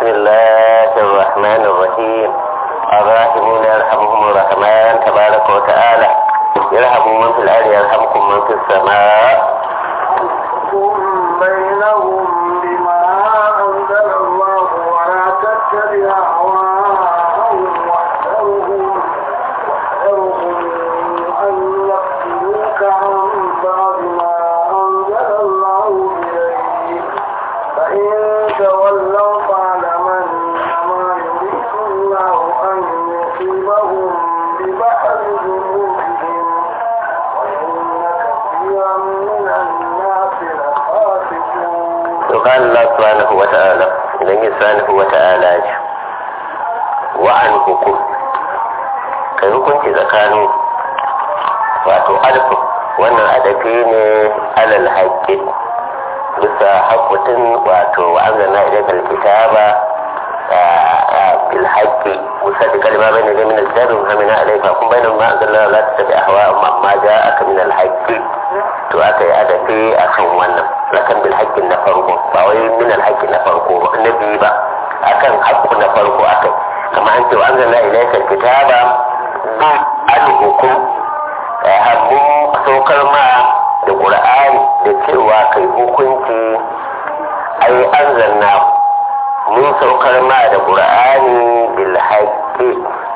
الله الرحمن الرحيم الراحمون يرحمهم الرحمن تبارك وتعالى يرحم من في الأرض يرحمكم من في السماء بينهم بما أنزل الله ولا تتبع أهواءهم واحذرهم واحذرهم أن يفتنوك عن بعض ما أنزل الله إليك فإن تولوا فاعلم أنما يريد الله أن يصيبهم ببعض ذنوبهم وإن كثيرا من الناس لفاسقون وقال الله سبحانه وتعالى إذن سبحانه وتعالى وعن حكم kai hukunci tsakanin wato alfin wannan adafi ne alal haƙƙi bisa haƙƙutin wato wa'azana idan kalkitaba bil haƙƙi musa da kalma bai ne da min al-jarin hamina alaika kun bai da ma an zalla la ta tabi ahwa amma ja aka min al-haƙƙi to aka yi adafi akan wannan lakan bil haƙƙi na farko ba wai min al-haƙƙi na farko ba na biyu ba akan haƙƙu na farko akai kamar an ce wa an zalla ilaika kitaba bi al-hukum mun saukar ma da ƙur'ani da cewa kai hukunci ai an zanna mun saukar ma da ƙur'ani bil haqqi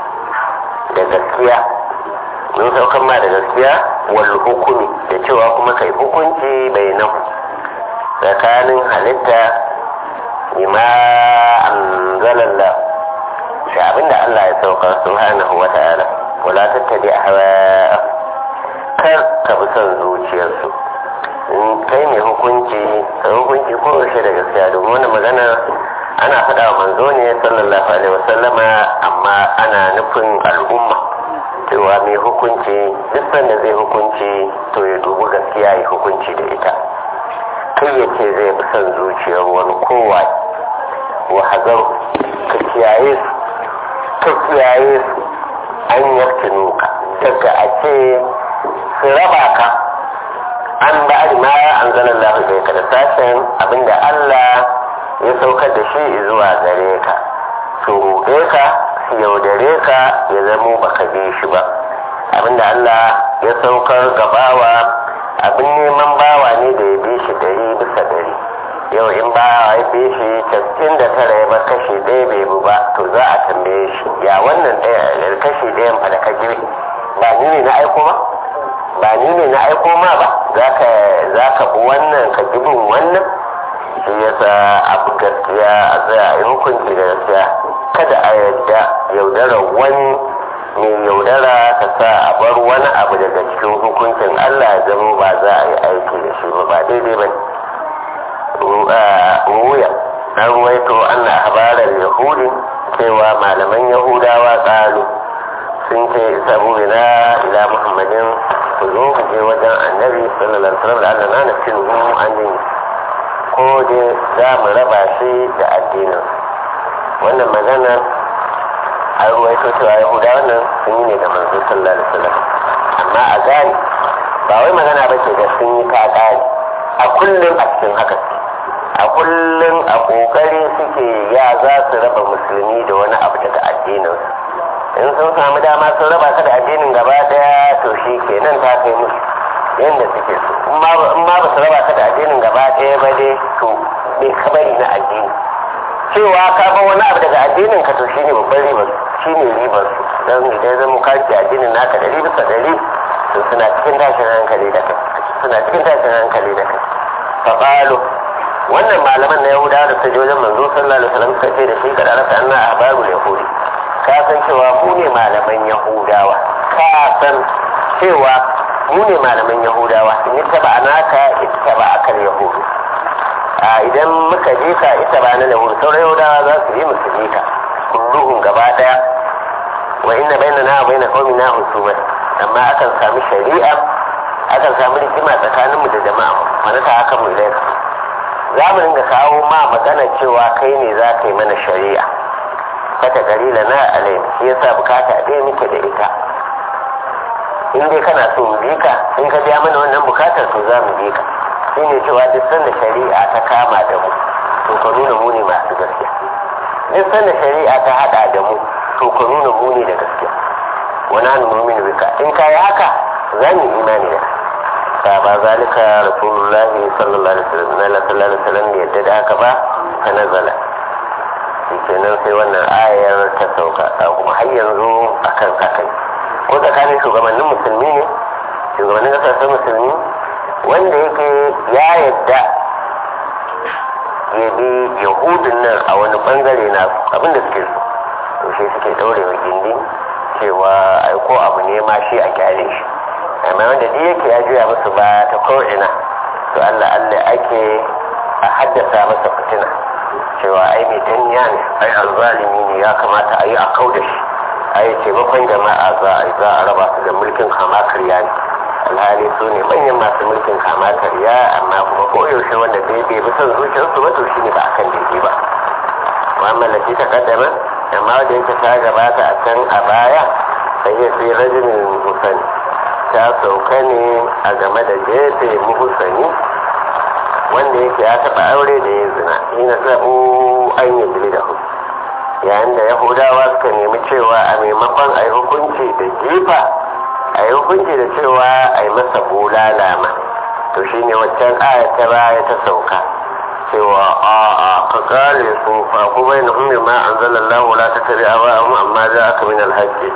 da gaskiya mun saukar ma da gaskiya wal hukumi da cewa kuma kai hukunci bai nan tsakanin halitta bima anzalallah da abinda Allah ya saukar subhanahu wa ta'ala wala tattabi ahwa kar ka bi son zuciyarsu in kai mai hukunci ka hukunci ko yaushe da gaskiya domin wani magana ana faɗa wa manzo ne sallallahu alaihi wasallama amma ana nufin al'umma cewa mai hukunci duk sanda zai hukunci to ya dubi gaskiya ya hukunci da ita kai ya ce zai bi son zuciyar wani kowa wa hazar ka kiyaye su ka kiyaye su an yaftinu ka daga a ce su raba ka an ba ma an zanen lafi zai ka da sashen abinda Allah ya saukar da shi zuwa gare ka su ruɗe ka su yaudare ka ya zamo baka bi shi ba abinda Allah ya saukar gabawa abin neman bawa ne da ya bi shi dari bisa dari yau in bawa ya bi shi casa'in da tara ya bar kashi ɗaya bai bu ba to za a tambaye shi ya wannan ɗaya kashi ɗayan fa da ka ba ni ne na aiko ba ba ni ne na aiko ma ba za ka bi wannan ka bin wannan shi yasa abu gaskiya a tsaya a yi hukunci da gaskiya kada a yadda yaudara wani mai yaudara ka sa a bar wani abu daga cikin hukuncin allah ya zama ba za a yi aiki da shi ba ba daidai ba ruya na ruwaito an na habarar yahudi cewa malaman yahudawa tsalu sun ce sabu na ila muhammadin ku zo ku je wajen annabi sallallahu alaihi wasallam da Allah na nafsin mu an yi ko dai za mu raba shi da addinin wannan magana a ruwaito cewa yahuda wannan sun yi ne da manzo sallallahu alaihi wasallam amma a gani ba wai magana ba ce da sun yi ka gani a kullum a cikin haka a kullum a kokari suke ya za su raba musulmi da wani abu daga addininsu in sun samu dama sun raba ka da addinin gaba daya to shi kenan ta kai musu yadda suke so in ma ba su raba ka da addinin gaba daya ba dai to bai kabari na addini cewa ka ba wani abu daga addinin ka to shi ne babban ribar shi ne ribar su don idan zama ka ce addinin naka dari bisa dari to suna cikin tashin hankali da kai suna cikin tashin hankali da kai fa wannan malaman na yahudawa da suka je wajen manzo sallallahu alaihi wasallam suka ce da shi kada rasa anna ahbarul yahudi ka san cewa mu ne malaman yahudawa ka san cewa mu ne malaman yahudawa in yi taba naka ita ba akan yahudu a idan muka je ka ita ba na yahudu sauran yahudawa za su yi musu je ka kulluhun gaba daya wa inna bayna na bayna qaumi na husumat amma akan sami shari'a akan sami rigima tsakaninmu da jama'a mana ta haka mu ilaika za mu ringa kawo ma magana cewa kai ne za ka yi mana shari'a fata dalila na alai shi yasa bukata ɗaya muke da ita in dai kana so mu bi ka in ka biya mana wannan bukatar to za mu bi ka shi ne cewa duk sanda shari'a ta kama da mu to ka nuna mu ne masu gaskiya duk sanda shari'a ta hada da mu to ku nuna muni da gaskiya wani hannu mumin bika in ka yi haka za mu imani da ka ba zalika rasulullahi sallallahu alaihi wasallam na sallallahu alaihi wasallam ne yadda da haka ba ta nazala kenan sai wannan ayar ta sauka kuma har yanzu akan haka ko tsakanin shugabannin musulmi ne shugabannin kasashen musulmi wanda yake ya yadda ya bi yahudun nan a wani bangare na abinda suke so to shi suke daure wa gindi cewa aiko abu ne ma shi a kyale shi amma wanda duk yake ya juya musu ba ta ko'ina to allah allah ake a haddasa masa fitina cewa ai mai danya ne ai alzalimi ne ya kamata a yi a kau da shi ai taimakon jama'a za a za a raba su da mulkin kama karya ne alhali su ne manyan masu mulkin kama karya amma kuma koyaushe wanda bai bai bi son zuciyarsu ba to shi ne ba akan daidai ba mu'amala ce ta kaddama amma wanda yake ta gabata a can a baya sai ya fi rajinin musani ta sauka ne a game da jefe muhusani wanda yake ya taɓa aure da ya zina ina zaɓo an yi jili da hu yayin da yahudawa suka nemi cewa a maimakon a yi hukunci da jifa a yi hukunci da cewa a yi masa bulala ma to shine waccan aya ta baya ta sauka cewa a a ka kare su fa ku bai na ummi ma an zala Allah la ta tabi a ba amma za aka min alhaji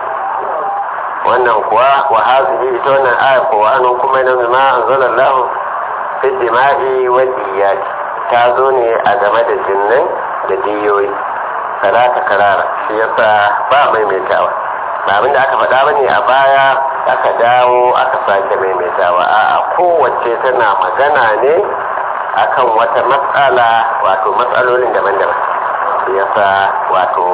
wannan kuwa wa hazihi ita wannan aya ko wa anu kuma na ma an zala Allah fi jima'i wa diyati ta zo ne a game da jinnai da diyoyi salata karara shi yasa ba maimaitawa ba abinda aka faɗa ba ne a baya aka dawo aka sake maimaitawa a'a kowace tana magana ne akan wata matsala wato matsalolin daban-daban yasa wato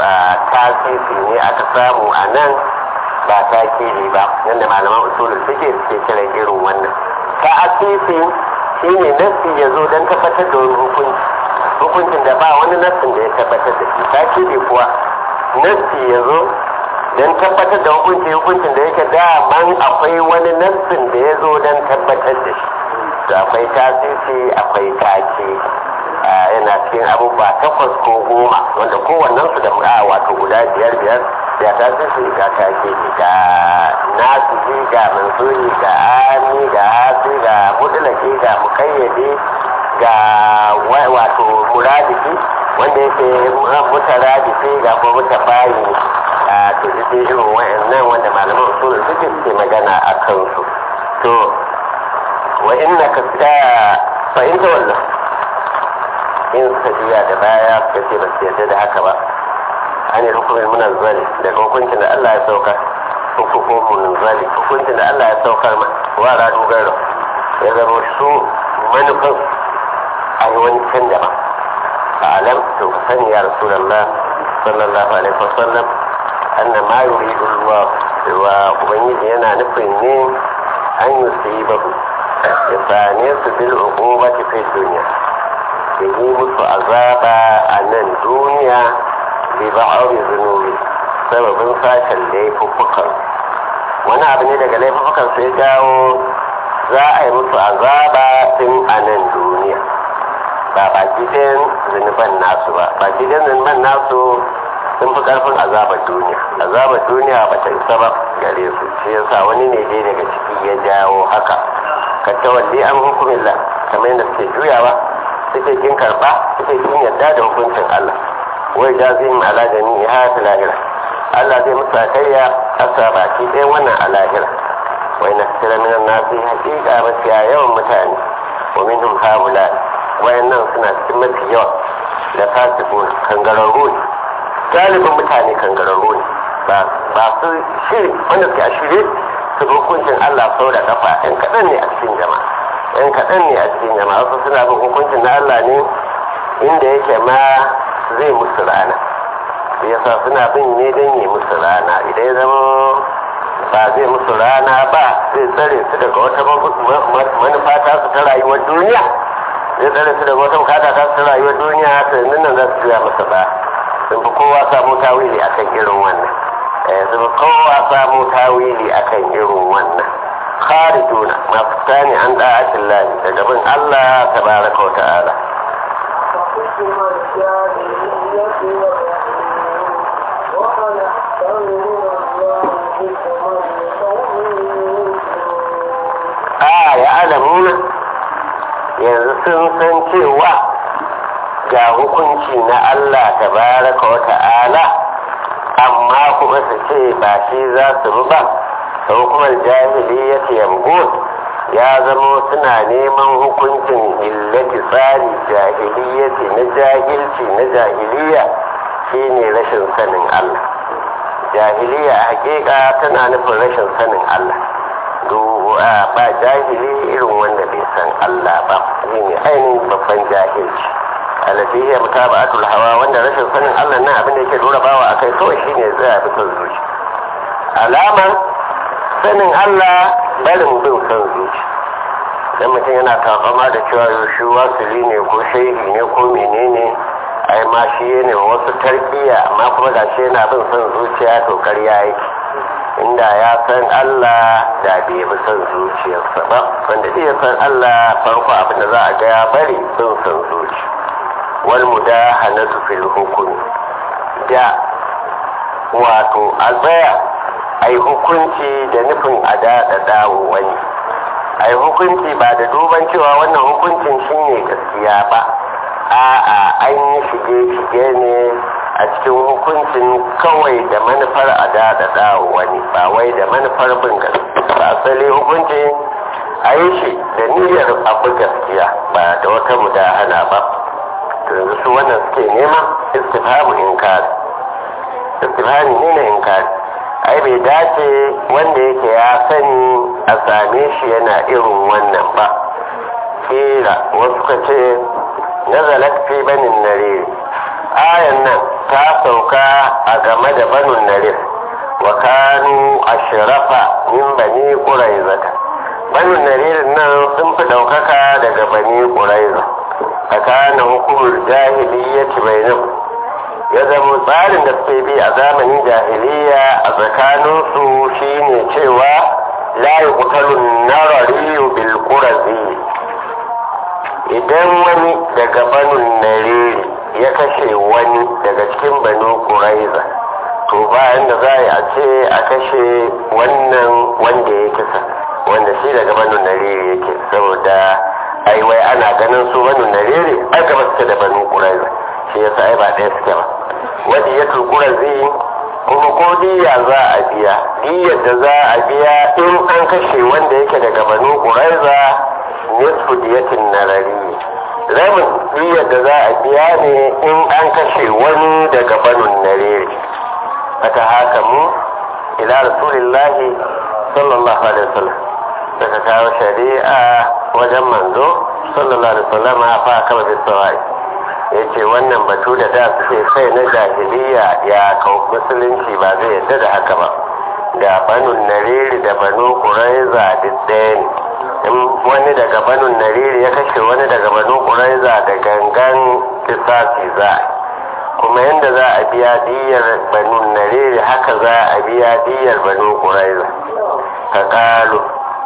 tasiri ne aka samu a nan ba takiri ba yadda malaman usulul suke suke kira irin wannan ta'asisi shine nassi ya zo don tabbatar da wani hukunci hukuncin da ba wani nassin da ya tabbatar da shi takiri kuwa nassi ya zo don tabbatar da hukunci hukuncin da yake daman akwai wani nassin da ya zo don tabbatar da shi da akwai tasiri akwai take yana cikin abubuwa takwas ko goma wanda kowannen su da a wato guda biyar biyar da tasiri ga take ga nasu ga mansuri ga ami ga hasi ga mudulaki ga mukayyade ga wato muradiki wanda yake mutaradiki ga kuma mutabayi a to duk irin wa'annan wanda malaman usulul fiqh suke magana a kansu to wa inna ka fa in tawalla in suka juya da baya suka ce ba su yarda da haka ba an yi hukumin munazzali daga hukuncin da Allah ya saukar hukumin munazzali hukuncin da Allah ya saukar ma wa radu garo ya zama su manufan a yi wani can daban a alam to ka sani ya rasulallah sallallahu alaihi wasallam anna ma yuridu Allah wa ubangiji yana nufin ne an yi su yi babu ya same su bil uqubati fi dunya da yi musu azaba a nan duniya bi ba'awi zunubi sababin sashen laifuffukan wani abu ne daga laifuffukan sai jawo za a yi musu azaba tun a nan duniya ba baki ɗayan zunuban nasu ba baki ɗayan zunuban nasu sun fi ƙarfin azabar duniya azabar duniya ba ta isa ba gare su shi yasa wani ne dai daga ciki ya jawo haka ka tawalli an hukumin la kamar yadda suke juyawa suke kin karɓa suke kin yarda da hukuncin Allah wai da zai mu ala da ni ha ta lahira Allah zai musa kayya asa baki ɗayan wannan a lahira wai na tsira minan nasu hakika mafiya yawan mutane wa minhum haula wayannan suna cikin mafi yawa da fasikun kangararru ne galibin mutane kangararru ne ba su shiri wanda suke a shirye su hukuncin Allah sau da kafa yan kaɗan ne a cikin jama'a yan kaɗan ne a cikin jama'a wasu suna bin hukuncin na Allah ne inda yake ma zai musu rana yasa suna bin ne don yi musu rana idan ya zama ba zai musu rana ba zai tsare su daga wata manufa ta su ta rayuwar duniya zai tsare su daga wata bukata ta su ta rayuwar duniya ta yanzu nan za su juya masa ba sun fi kowa samu tawili akan irin wannan sun fi kowa samu tawili akan irin wannan kharijuna masu tani an da'atin lahi daga bin Allah tabaraka wa ta'ala فحكم الجاهلية sun san cewa ga hukunci na Allah tabaraka wa ta'ala amma kuma su ce ba shi za su bi ba sau kuma jahiliyyati yamgun ya zamo suna neman hukuncin illati tsari jahiliyyati na jahilci na jahiliya shine rashin sanin Allah jahiliya a hakika tana nufin rashin sanin Allah ba jahili irin wanda bai san Allah ba shine ainihin babban jahilci alati ya mutaba'atul hawa wanda rashin sanin Allah nan abin da yake dora bawa akai kawai shine zai bi son zuci alamar sanin Allah barin bin son zuci dan mutum yana takama da cewa yaushe wasili ne ko shehi ne ko menene ai ma shi ne wasu tarbiya amma kuma da shi yana bin son zuciya to karya yake inda ya san Allah da bai bi son zuciyarsa ba wanda iya san Allah farko abin da za a ga ya bari bin son zuci wal mudahanatu fil hukmi da wato a tsaya ai hukunci da nufin a daɗaɗa wani ai hukunci ba da duban cewa wannan hukuncin shine gaskiya ba a'a an yi shige-shige ne a cikin hukuncin kawai da manufar a daɗaɗa wani ba wai da manufar bin gaskiya ba asali hukunci a yi shi da niyyar abu gaskiya ba da wata mudahana ba yanzu su wannan suke nema istifhamu inkari istifhami ne na inkari ai bai dace wanda yake ya sani a same shi yana irin wannan ba kila wasu ka ce nazalat fi banin narir ayan nan ta sauka a game da banin narir wa kanu ashrafa min bani quraizata banin narir nan sun fi daukaka daga bani quraiza fakana hukumar jahiliyyati bainahum ya zama tsarin da suke bi a zamanin jahiliya a tsakaninsu shine cewa la yuqtalun narariyu bil qurazi idan wani daga banun nariri ya kashe wani daga cikin banu quraiza to bayan da za a ce a kashe wannan wanda ya kisa wanda shi daga banun nariri yake saboda ai wai ana ganin su banu nariri ai gaba suke da banu quraiza shi yasa ai ba ɗaya suke ba wadda ya turkura zai kuma ko diya za a biya diyar da za a biya in an kashe wanda yake daga banu quraiza nisfu diyatin narari rabin diyar da za a biya ne in an kashe wani daga banu nariri aka haka mu ila rasulillahi sallallahu alaihi wasallam daga kawo shari'a wajen manzo sallallahu alaihi wasallam fa kama bisawai ya ce wannan batu da da suke kai na jahiliya ya kau musulunci ba zai yadda da haka ba da banun nariri da banu kuraiza duk ɗaya ne in wani daga banun nariri ya kashe wani daga banu kuraiza da gangan kisasi za a kuma yadda za a biya diyar banun nariri haka za a biya diyar banu kuraiza ka kalu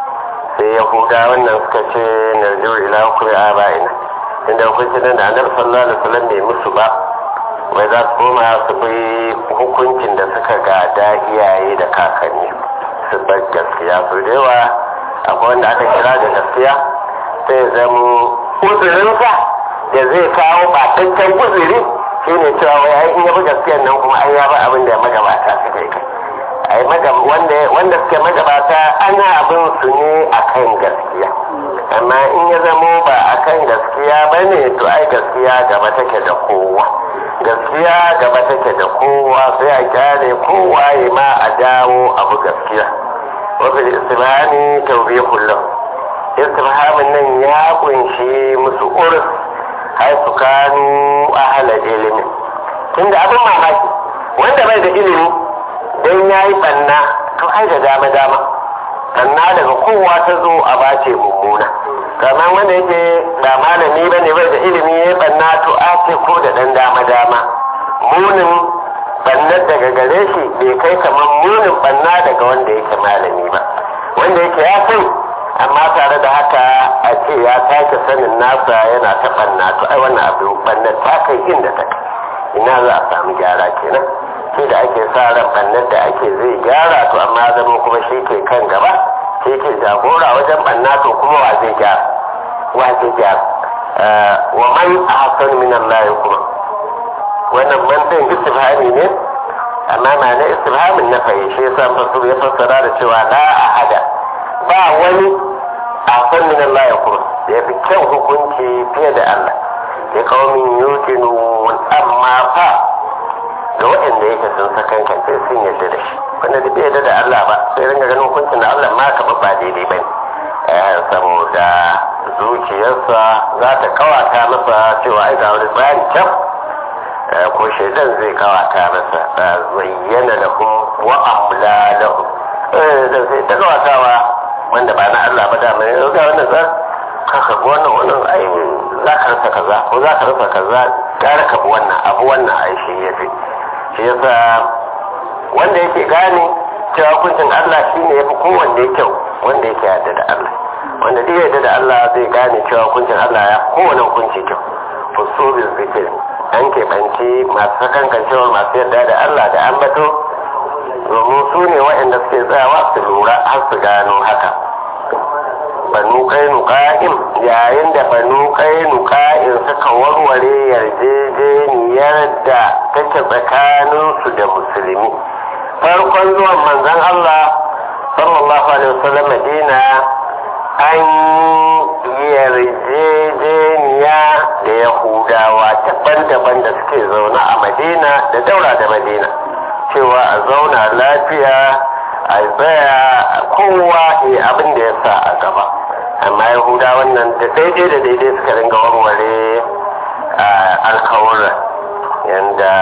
sai yahuda wannan suka ce narjiru ila hukumi a bayina inda hukuncin da annabi sallallahu alaihi wasallam bai musu ba wai za su koma su bi hukuncin da suka gada iyaye da kakanni su bar gaskiya su da yawa akwai wanda aka kira da gaskiya sai zama uzurinsa da zai kawo bataccen uzuri shine cewa wai ai in ya bi gaskiyan nan kuma ai ya ba abin da magabata suka yi kai ai wanda wanda suke magabata ana abin su ne akan gaskiya amma in ya zamo ba akan gaskiya ba ne to ai gaskiya gaba take da kowa gaskiya gaba take da kowa sai a kyale kowa ya ma a dawo abu gaskiya wafin istimani taubihun lahu istimhamin nan ya kunshi musu urus har su kanu ahala ilimin tunda abin mamaki wanda bai da ilimi don ya yi ɓanna to ai da dama dama ɓanna daga kowa ta zo a bace mummuna kamar wanda yake ba malami ba ne bai da ilimi ya yi ɓanna to a ce ko da ɗan dama dama munin ɓannar daga gare shi bai kai kamar munin ɓanna daga wanda yake malami ba wanda yake ya sai amma tare da haka a ce ya sake sanin nasa yana ta ɓanna to ai wannan abu ɓannar ta kai inda ta kai ina za a samu gyara kenan shi da ake sa ran bannan da ake zai gyara to amma zama kuma shi ke kan gaba shi ke jagora wajen banna to kuma wa zai gyara wa zai gyara wa man ahsan min Allah kuma wannan man din istifhami ne amma ma na istifhamin na fayi shi yasa fasuru ya fassara da cewa la ahada ba wani ahsan min Allah kuma da yafi kyau hukunci fiye da Allah ya kaumin yuqinun amma fa ga waɗanda yake sun sakankance sun yarda da shi wanda duk bai yarda da Allah ba sai ringa ganin hukuncin da Allah ma ka ba daidai bane saboda zuciyarsa za ta kawata masa cewa ai ga wani tsari can ko shaidan zai kawata masa zayyana lahum wa amla lahum da sai ta kawatawa wanda ba na Allah ba da mai ga wannan zan kaka ga wannan wannan ai za ka rasa kaza ko za ka rasa kaza gara ka bi wannan abu wannan ai shi yafi shi yasa wanda yake gane cewa hukuncin Allah shine yafi kowanne kyau wanda yake yarda da Allah wanda duk yarda da Allah zai gane cewa hukuncin Allah ya kowane hukunci kyau fusubil zikir an keɓanci masu sakankancewar masu yarda da Allah da ambato domin su ne waɗanda suke tsayawa su lura har su gano haka banu kainuqa'in yayin da banu kainuqa'in suka warware yarjejeniyar da take tsakaninsu da musulmi farkon zuwan manzon Allah sallallahu alaihi wasallam Madina an yarjejeniya da Yahudawa daban-daban da suke zaune a Madina da daura da Madina cewa a zauna lafiya a tsaya kowa ya abin da ya sa a gaba amma yahuda wannan da daidai da daidai suka ringa warware alkawura yanda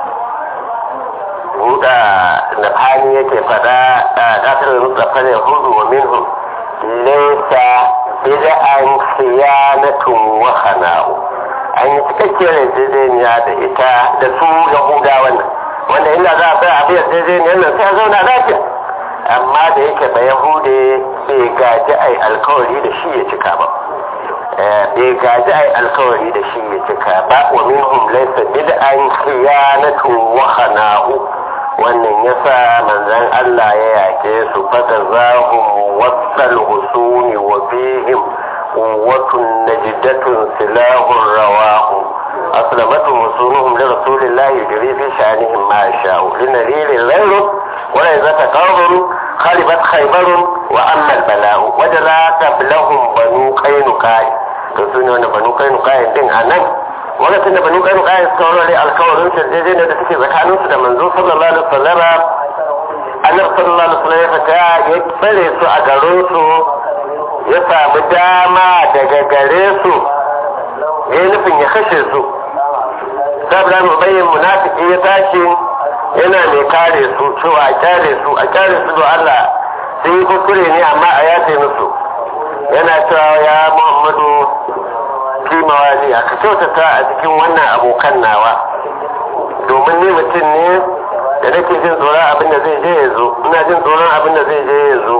huda da fani yake fada a kasar mutsafar yahudu wa minhum laisa bid'an khiyanatun wa khana'u an yi cikakkiyar yarjejeniya da ita da su yahuda wannan wanda inda za a tsaya a biyar yarjejeniyar nan sai a zauna lafiya amma da yake ba yahude bai gaji ai alkawari da shi ya cika ba bai gaji ai alkawari da shi ya cika ba wa minhum laysa bid'an khiyanatu wa khana'u wannan yasa manzon Allah ya yake su fata zahum wasal husuni wa fihim quwwatun najdatun silahun rawahu أسلمتهم وصولهم لرسول الله يجري في شأنهم ما يشاء لنذير غيره وليس قوم خربت خيبر وأما البلاء وجلا قبلهم بنو قينقاع تسوني وانا بنو قينقاع دين أنا lokacin da banu kai kai suka warware alkawarin sarjejeniya da suke tsakanin su da manzo sallallahu alaihi wasallam annabi sallallahu alaihi wasallam ya fita ya tsare su a garin su ya samu dama daga gare su ya yi nufin ya kashe su sabra mu bayyin munafiki ya tashi yana mai kare su cewa a kyale su a kyale su da Allah sun yi kuskure ne amma a yace musu yana cewa ya Muhammadu kimawa ne a ka kyautata a cikin wannan abokan nawa domin ni mutum ne da nake jin tsoron abin da zai je ya zo ina jin tsoron abin da zai je ya zo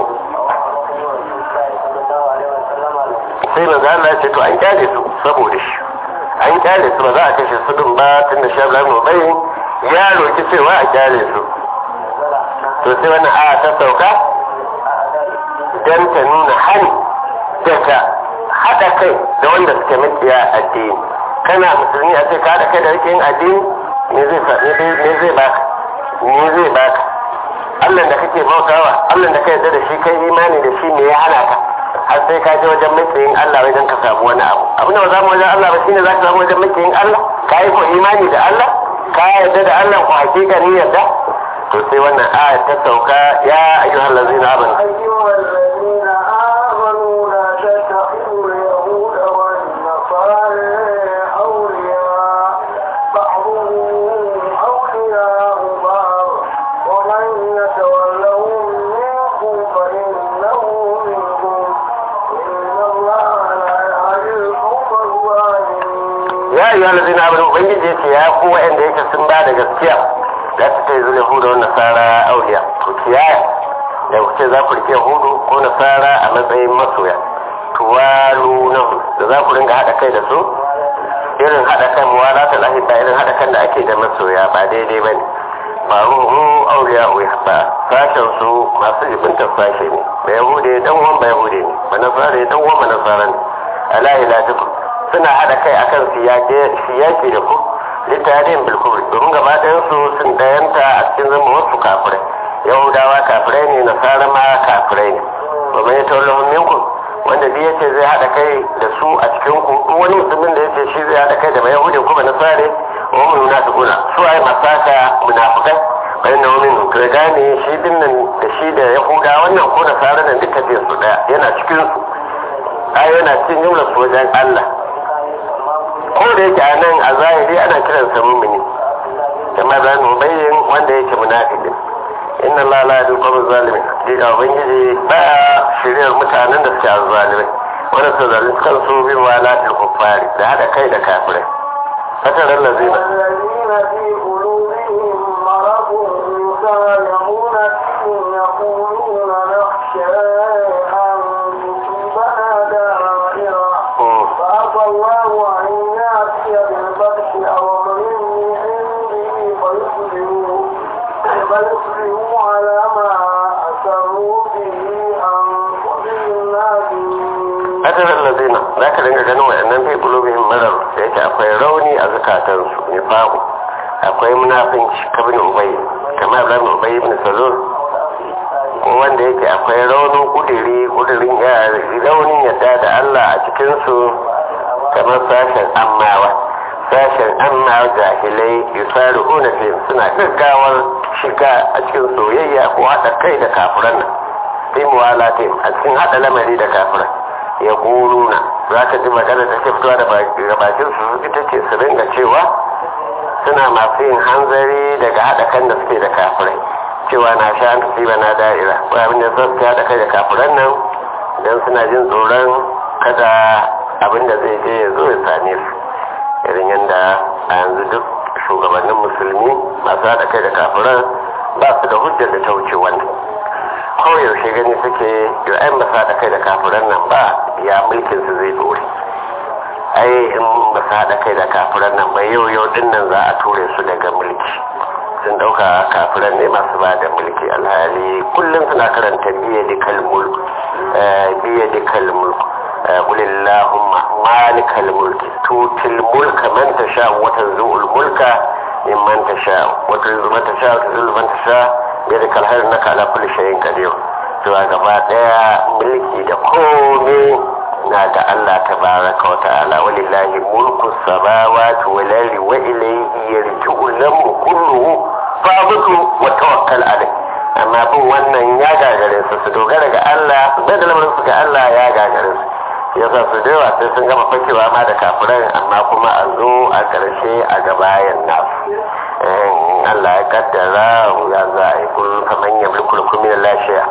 sai manzo Allah ya ce to an kyale su saboda shi an kyale su ba za a kashe su din ba tun da shabla mu bai ya roki cewa a kyale su to sai wannan aya ta sauka dan ta nuna hani daga haɗa kai da wanda suke makiya addini kana musulmi a ce ka haɗa kai da rikin addini me zai me zai baka me zai baka Allah da kake bautawa Allah da kai da shi kai imani da shi me ya hana ka har sai ka je wajen makiyin Allah wajen ka samu wani abu abin da ba za mu wajen Allah ba shine za ka samu wajen makiyin Allah ka yi ko imani da Allah ka yarda da Allah ko hakika ni yarda to sai wannan aya ta sauka ya ayyuhal ladzina amanu أيها الذين آمنوا لا تتخذوا اليهود والنصارى أولياء بعضهم أولياء بعض ومن يتولهم منكم فإنه منهم إن الله لا يهدي القوم الظالمين ya ayyuhal ladzina amanu ubangiji yace ya ku wa'anda yake sun ba da gaskiya za su kai zuwa yahuda wa nasara auliya ku kiyaya da ku ce za ku rike yahudu ko nasara a matsayin masoya tuwalu nan da za ku ringa haɗa kai da su irin haɗa kan muwala ta lahita irin haɗa kan da ake da masoya ba daidai ba ne ba ruhu auliya uya ba sashen su masu jibintar sashe ne ba yahude dan uwan ba yahude ne ba nasara dan uwan ba nasara ne ala ila tukum suna haɗa kai akan siyaki da ku littafin bilkuri domin gaba ɗayansu sun ɗayanta a cikin zama wasu kafirai yahudawa kafirai ne nasara ma kafirai ne domin ya taulahun minku wanda biya ce zai haɗa kai da su a cikin ku duk wani musulmin da ya ce shi zai haɗa kai da ba yahudi kuma nasare wa mu munafiquna su ai masaka munafikai bayan na wani ka gane shi din nan da shi da yahuda wannan ko nasara nan duka biyan su daya yana cikin su ai yana cikin jumlar su wajen Allah ko da yake a nan a zahiri ana kiran sa mumini kamar da mu bayyin wanda yake munafiki inna Allah la yahdi al zalimin diga ubangiji ba shiriyar mutanen da suke azzalimai wanda su zalunci kansu bin walatul kuffari da hada kai da kafirai fatarar lazina والذين في قلوبهم مرض يسارعون فيهم يقولون نخشى أن تصيبنا دائرة فعسى الله أن يأتي بالفتح أو أمر من عنده فيصبحوا فيصبحوا على ما أسروا به أنفسهم نادمين fatarar lazina za ka dinga ganin waɗannan fi kulubihim marar da yake akwai rauni a zukatansu nifaku akwai munafinci kabin ubay kamar ibrahim ubay ibn salul ko wanda yake akwai raunin kudiri kudirin ya raunin yadda da Allah a cikinsu kamar sashen ammawa sashen ammawa jahilai yusari'una fi suna gaggawar shiga a cikin soyayya ko haɗa kai da kafiran nan fi muwalatin a cikin haɗa lamari da kafiran ya kuluna za ka ji magana da ke fitowa da bakin su ita ce su ringa cewa suna masu yin hanzari daga haɗa kan da suke da kafirai cewa na sha an tusiba na da'ira ko abin da suke haɗa kai da kafiran nan don suna jin tsoron kada abin da zai je ya zo ya same su irin yadda a yanzu duk shugabannin musulmi masu haɗa kai da kafiran ba su da hujjar da ta wuce wannan koyaushe gani suke yau ai ba haɗa kai da kafiran nan ba ya mulkin su zai dore ai in ba su haɗa kai da kafiran nan ba yau yau din nan za a ture su daga mulki sun ɗauka kafiran ne masu ba da mulki alhali kullum suna karanta biya da kalmul biya da kalmul قل اللهم مالك الملك تؤتي الملك من تشاء وتنزع الملك ممن تشاء وتعز من تشاء وتذل من تشاء بيدك الخير انك على كل شيء قدير cewa gaba daya mulki da komai na da Allah tabaraka wa ta'ala walillahi mulku samawati wal ardi wa ilayhi yarji'u al-amru kulluhu fa'budu wa tawakkal alayh amma bin wannan ya gagare su su dogara ga Allah da da lamarin su ga Allah ya gagare su yasa su da yawa sai sun gama fakewa ma da kafirai amma kuma a zo a karshe a gabayan nasu Allah ya kaddara ya za a yi kullum kamar ya mulkul kumin lashiya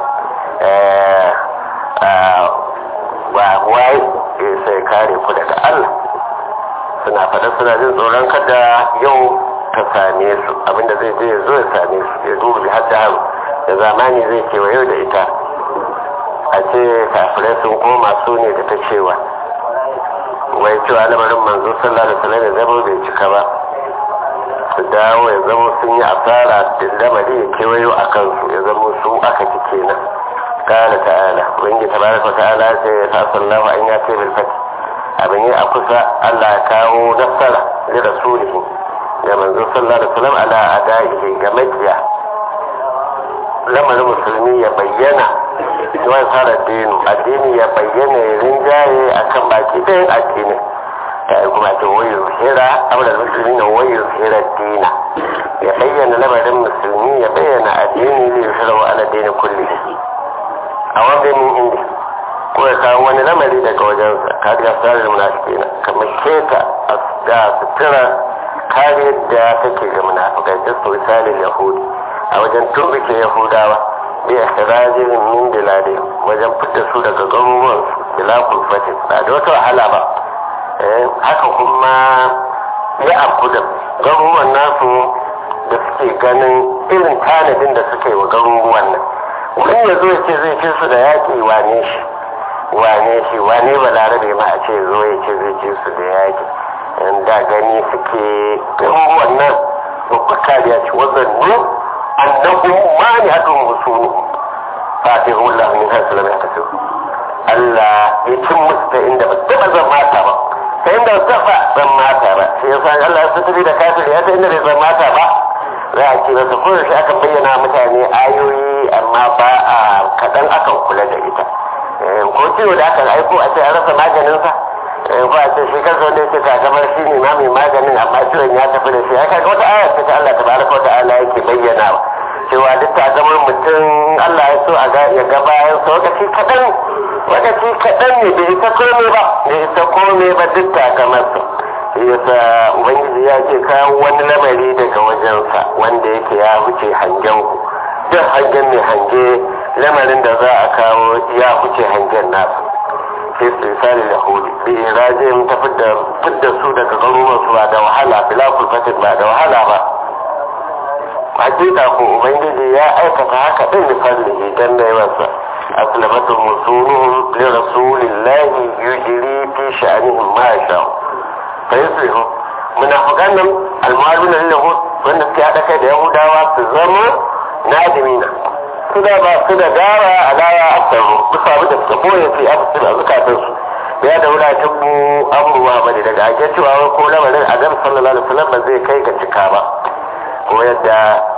ba wai sai kare ku daga Allah suna faɗa suna jin tsoron kada yau ta same su abinda zai je ya zo ya same su ya duba bi har da haru da zamani zai kewa yau da ita a ce kafirai sun koma su ne da ta cewa wai cewa lamarin manzo sallallahu alaihi wasallam ya zama bai cika ba su dawo ya zama sun yi asara da lamari ya kewayo a kansu ya zama su aka ci kenan kala ta'ala wani tabaraka ta'ala sai ya sa sallahu an ya ce bilfat abin yi a kusa Allah ya kawo nasara da rasulihi da manzo sallallahu alaihi wasallam ala adaihi ga makiya lamarin musulmi ya bayyana wani fara dinu addini ya bayyana ya rinjaye akan baki ɗayan addini ta yi kuma ce wayo hira amurar musulmi na wayo hira dina ya bayyana lamarin musulmi ya bayyana addini zai shirwa wa ala dini kulli a wanda min indi ko ya kawo wani lamari daga wajensa ka ga tsarin munafiki na kamar keta da sutura kariyar da take ga munafikai da su misalin yahudi a wajen turbike yahudawa bi ikhrajin min biladi wajen fitta su daga garuruwan bila kulfatin ba da wata wahala ba haka kuma ya afku da garuruwan nasu da suke ganin irin tanadin da suke wa garuruwan nan wani ya zo ya ce zai ce su da yaƙi wane shi wane shi wane ba larabe ma a ce zo ya ce zai ce su da yaƙi da gani suke garuruwan nan babbar kariya ce wazannu annahu mani hadun musulu fatihu Allah min hasu lam yakasir Allah ya cin musu ta inda ba taba zan mata ba ta inda tafa tsammata ba sai ya san Allah su tafi da kafir ya ta inda bai tsammata ba za a ce masa ko shi aka bayyana mutane ayoyi amma ba a kaɗan akan kula da ita ko ciwo da aka aiko a ce an rasa maganinsa ko a ce shi kansa wanda yake takamar shi ne ma mai maganin amma ciwon ya tafi da shi ya kaga wata ayar ta Allah tabaraka wa ta'ala yake bayyana cewa duk takamar mutum Allah ya so a ga ya ga bayan sa lokaci kaɗan lokaci kaɗan ne bai isa komai ba bai isa komai ba duk takamarsa yasa ubangiji ya ce kawo wani lamari daga wajensa wanda yake ya wuce hangen ku duk hangen mai hange lamarin da za a kawo ya wuce hangen nasu sai su misali da hudu bi rajin ta fidda su daga garuruwan su ba da wahala bila kulfatin ba da wahala ba hakika ko ubangiji ya aikata haka din da fadlihi dan da yawansa aslamatu musunuhum li rasulillahi yujri fi sha'anihim ma sha'u fayuslihu munafiqan nan almaluna lahu wanda suke hada kai da yahudawa su zama nadimina su da ba su da gara a daya asaru bisa abu da suka boye fi afsir a zukatan su ya da wula tabbu abubuwa bane daga ake cewa ko lamarin adam sallallahu alaihi wasallam ba zai kai ga cika ba ko yadda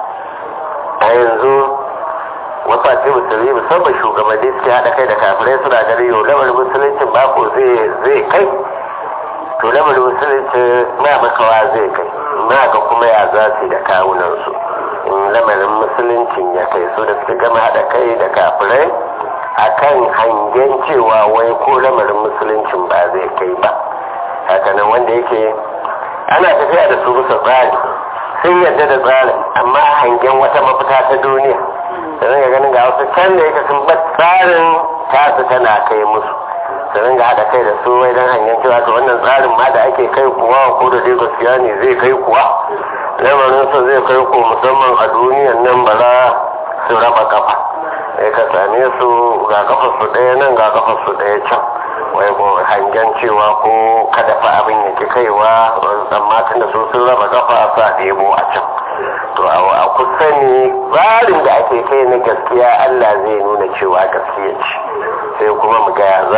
a yanzu wasu ake musulmi musamman shugabanni suke haɗa kai da kafirai suna ganin yau lamarin musuluncin mako zai kai to lamarin musulunci na makawa zai kai na ga kuma ya za su da kawunansu in lamarin musuluncin ya kai su da suka gama haɗa kai da kafirai akan hangen cewa wai ko lamarin musuluncin ba zai kai ba hakanan wanda yake ana tafiya da su bisa tsari sun yadda da tsarin amma hangen wata mafita ta duniya da ga ganin ga wasu can da yake sun bar tsarin tasu tana kai musu su ringa haɗa kai da su wai don hanyar cewa to wannan tsarin ma da ake kai kuwa ko da dai gaskiya ne zai kai kuwa lamarin sa zai kai ku musamman a duniyan nan ba za su raba kafa sai ka same su ga kafa su ɗaya nan ga kafa su ɗaya can wai ko hangen cewa ko kada fa abin yake kaiwa amma tun da su sun raba kafa sa ɗebo a can to a kusa ne tsarin da ake kai na gaskiya Allah zai nuna cewa gaskiya ce sai kuma mu ga za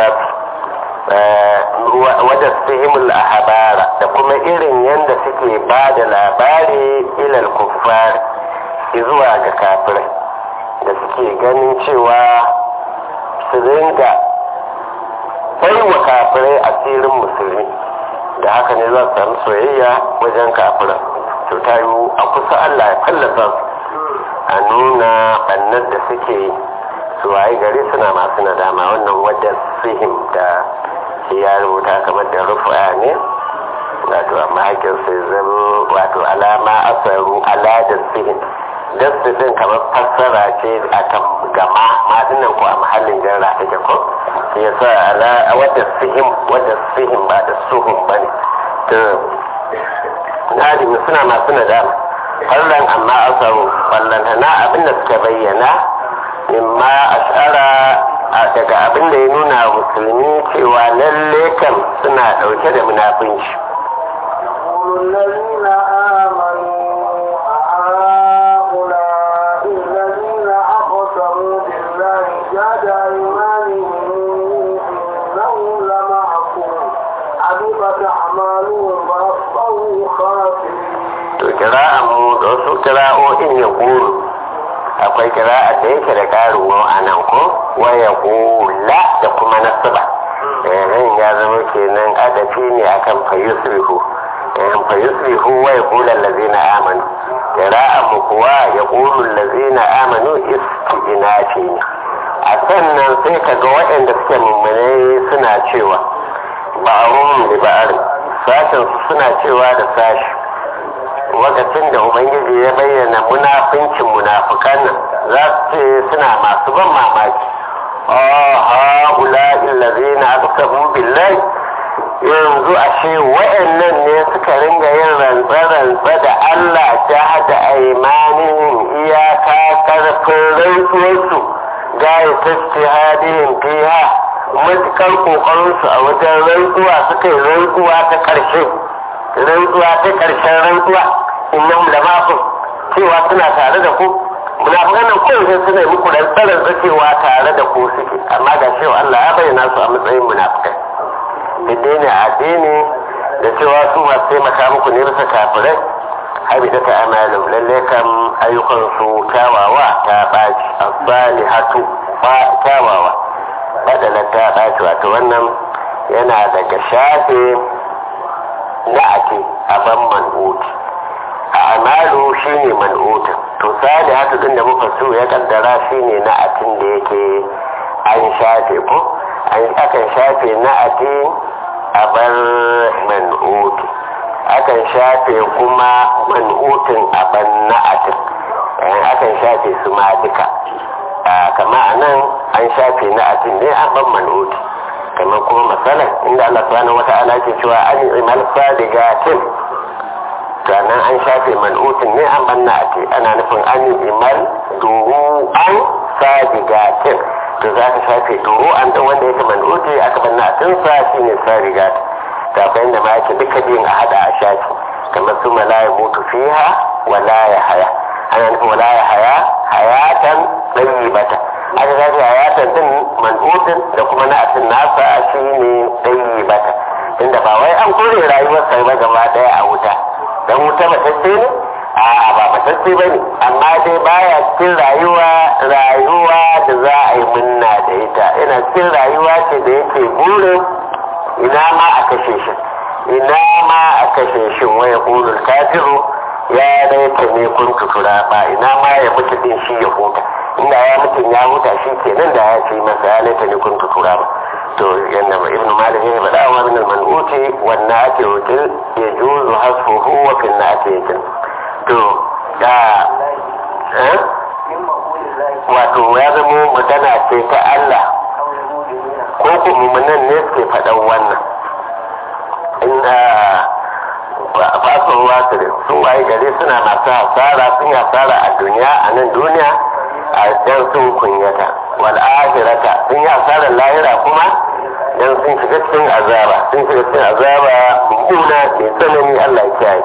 wadda sihimul ahabara da kuma irin yadda suke ba da labari ilal kuffar zuwa ga kafirai da suke ganin cewa su ringa bai wa kafirai asirin musulmi da haka ne za su samu soyayya wajen kafirai to ta yi a kusa Allah ya fallasa su a nuna bannar da suke su waye gari suna masu nadama wannan wadda sihim da ya rubuta kamar da rufa ne wato amma hakin sai zama wato alama asaru ala da sihim dasdin kamar fassara ce a kan gama madinan ko a mahallin jarra take ko shi yasa ala wadda sihim wadda sihim ba da suhum bane to nadimi suna masu nadama fallan amma asaru fallanta na abin da suka bayyana mimma ashara daga abin da ya nuna musulmi cewa lalle kam suna dauke da munafunci الذين آمنوا هؤلاء الذين أقسموا بالله جاد أيمانهم إنهم لمعكم حبطت أعمالهم فأصبحوا خاسرين to kira'an mu da wasu kira'o'in ya kuru akwai kira'a da yake da karin wa a nan ko wa ya kula da kuma nasaba eh ya zama kenan adafi ne akan fayusrihu eh fayusrihu wa ya kula allazina amanu kira'an mu kuwa ya kulu allazina amanu isti'nafi ne a sannan sai kaga waɗanda suke mummunai suna cewa ba'arum li ba'ar sashen suna cewa da sashi lokacin da ubangiji ya bayyana munafincin munafukan nan za su ce suna masu ban mamaki ha'ula illazina aqsamu billahi yanzu ashe wa'annan ne suka ringa yin rantsa-rantsa da Allah ta hada aimanihim iyaka karfin rantsuwarsu gaya tashtihadihim fiha matukar kokarinsu a wajen rantsuwa suka yi rantsuwa ta ƙarshe rantsuwa ta ƙarshen rantsuwa innahum da maku cewa suna tare da ku munafikan nan ko sai suna yi muku rantsarar cewa tare da ku suke amma ga cewa Allah ya bayyana su a matsayin munafikai dai ne a addini da cewa su masu taimaka muku ne bisa kafirai habita ta amalin lalle kan ayyukan su kyawawa ta baci asali hatu ba kyawawa badala ta baci wato wannan yana daga shafe na ake aban man'uti a amalu shine man'utin to sali hatu din da muka so ya kaddara shine na atin da yake an shafe ko an akan shafe na ati a bar man'uti akan shafe kuma man'utin a ban na'atin akan shafe su ma duka kama a nan an shafe na'atin ne an ban man'uti kamar kuma matsalan inda Allah subhanahu wa ta'ala ke cewa an imal sadigatin sannan an shafe man'utin ne an ban na'ati ana nufin an imal duru an sadigatin to za ka shafe duru an dan wanda yake man'uti aka ban na'atin sa shine sadigatin kafin da ma yake duka biyun a hada a shafi kamar su ma la ya mutu fiha wa la ya haya ana nufin wa la ya haya hayatan bata. aka zafi hayatan din man'utin da kuma na'atin nasa shi ne bata. inda ba wai an kore rayuwar sai ba gaba daya a wuta dan wuta matacce ne a ba matacce ba ne amma dai baya cikin rayuwa rayuwa da za a yi munna da ita yana cikin rayuwa ce da yake burin ina ma a kashe shi ina ma a kashe shi waya ƙulul kafiru ya laita ne kun tutura ba ina ma ya mutu din shi ya huta inda ya mutu ya huta shi ke nan da ya ce masa ya laita ne kun tutura ba to yanda ibnu malik ya faɗa wa min al-man'uti wan na'ati wakil yajuzu hasfuhu wa fil na'ati yakil to da eh wato ya zama magana ce ta Allah ko ku mummunan ne suke faɗan wannan inda fason wasu sun waye gari suna masu hasara sun hasara a duniya a nan duniya a dan sun kunyata wal akhirata sun yi hasarar lahira kuma dan sun shiga cikin azaba sun shiga cikin azaba mummuna mai tsanani Allah ya kiyaye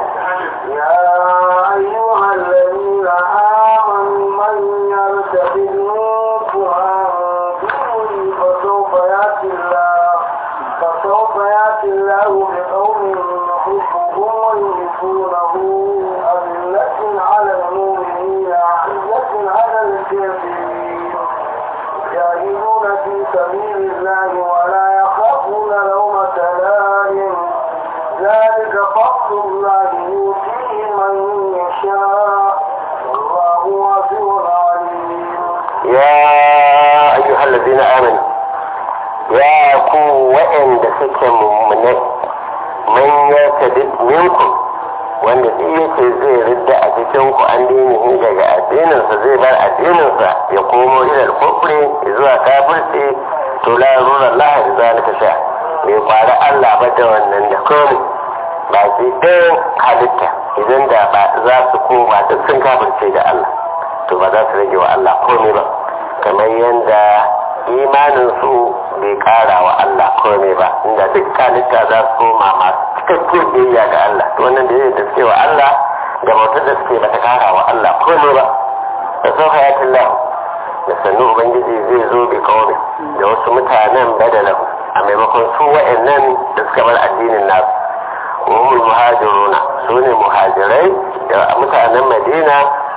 يا أيها الذين آمنوا من يرتد منكم عن دينه فسوف يأتي الله فسوف يأتي الله بقوم يحبهم ويحبونه أذلة على المؤمنين أعزة على الكافرين يجاهدون في سبيل الله ولا يخافون لومة لائم ذلك فضل الله يؤتيه من يشاء والله واسع عليم يا أيها الذين آمنوا يا ku waɗanda suke mummune man ya tadi minku wanda duk yake zai ridda a cikin ku an dinihi daga addininsa zai bar addininsa ya komo ilal kufri zuwa kafirci to la yarura Allah zalika sha bai kwari Allah ba da wannan da komai ba shi ɗayan halitta idan da ba za su koma duk sun kafirce da Allah to ba za su rage wa Allah komai ba kamar yadda imanin su bai kara wa Allah komai ba inda duk halitta za su koma masu cikakken biyayya ga Allah to wannan da da suke wa Allah da bautar da suke bata kara wa Allah komai ba da sau hayatin lahu da sannu ubangiji zai zo bai kawai da wasu mutanen badalahu a maimakon su wa'annan da suka bar addinin nasu umul muhajiruna su ne muhajirai da mutanen madina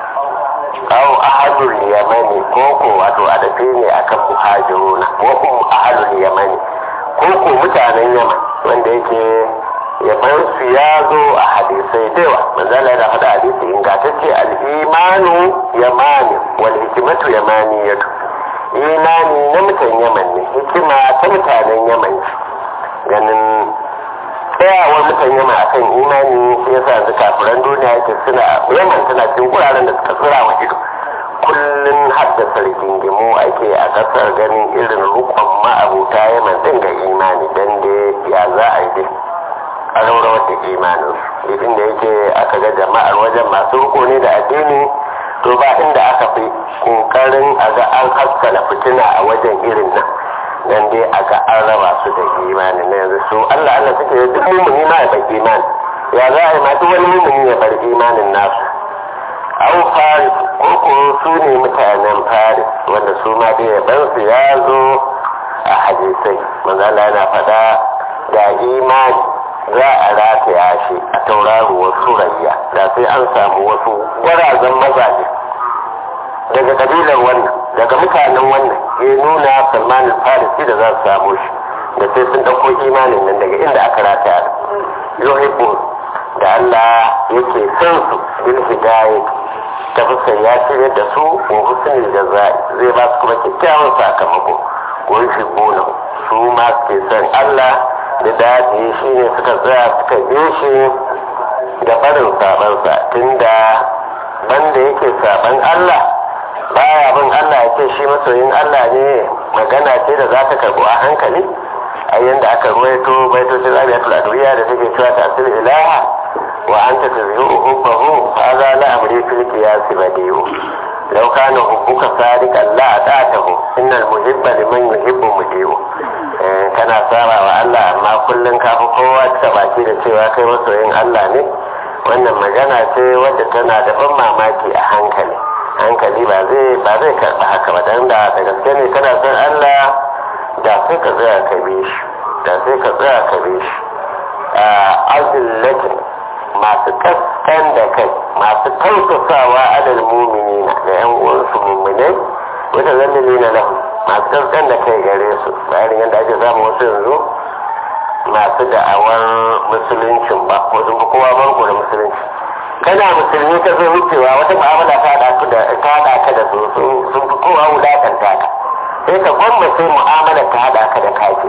aw ahadul yamani ko ko wato adafi ne akan muhajiruna ko ko ahadul yamani ko ko mutanen yaman wanda yake yaban su ya zo a hadisai da yawa manzala yana faɗa hadisi ingantacce al-imanu yamani wal hikmatu yamaniyatu imani na mutan yaman ne hikima ta mutanen yaman ganin tsayawar mutan yama akan imani shi yasa yanzu kafiran duniya yake suna yaman tana cikin wuraren da suka tsira wa ido kullum haddasa rigingimu ake a kasar ganin irin rukon ma'abuta yaman din ga imani dan da ya za a yi dai a raurawar da imanin su idan da yake aka ga jama'ar wajen masu riko ne da addini to ba inda aka fi kokarin a ga an haskala fitina a wajen irin nan dan dai a ga an raba su da imani na yanzu su Allah Allah suke da duk mumuni ma ya bar imani ya za a yi ma duk wani mumuni ya bar imanin nasu au faris ko ko su ne mutanen faris wanda su ma dai ya bar su ya zo a hadisai manzo Allah yana faɗa da imani za a rataya shi a tauraruwar surayya da sai an samu wasu gwarazan mazaje daga kabilar wannan daga mutanen wannan ya nuna salman farisi da za su samu shi da sai sun ɗauko imanin nan daga inda aka rataya yuhibbu da Allah yake son su bil hidayah ta fuskar ya shirya da su wa husnul jazai zai ba su kuma kyakkyawan sakamako ko shi gona su ma suke son Allah da daɗi shi ne suka tsaya suka je shi da barin sabansa tunda banda yake saban Allah baya bin Allah ya ce shi masoyin Allah ne magana ce da za ta karɓo a hankali a yanda aka ruwaito baitocin rabiatul adwiya da take cewa tasir ilaha wa anta tazhiru hubbahu hadha la amri fil qiyas badiu law kana hubbuka sadiqan la atatahu innal muhibba liman yuhibbu mudiu kana saba wa Allah amma kullun ka fi kowa ta baki da cewa kai masoyin Allah ne wannan magana ce wadda tana da ban mamaki a hankali hankali ba zai ba zai karɓi haka ba dan da da gaske ne kana son Allah da sai ka tsaya ka bi shi da sai ka tsaya ka bi shi a azillatin masu kaskan da kai masu tausasawa adal muminina da yan uwansu muminai wata zallili na lahu masu kaskan da kai gare su bayan yadda ake samu wasu yanzu masu da'awar musuluncin ba ko sun fi kowa banko da musulunci kana musulmi ka zo wucewa wata mu'amala ta haɗa ka da ta haɗa ka da su sun fi kowa wulakanta ka sai ka gwamma sai mu'amala ta haɗa ka da kafin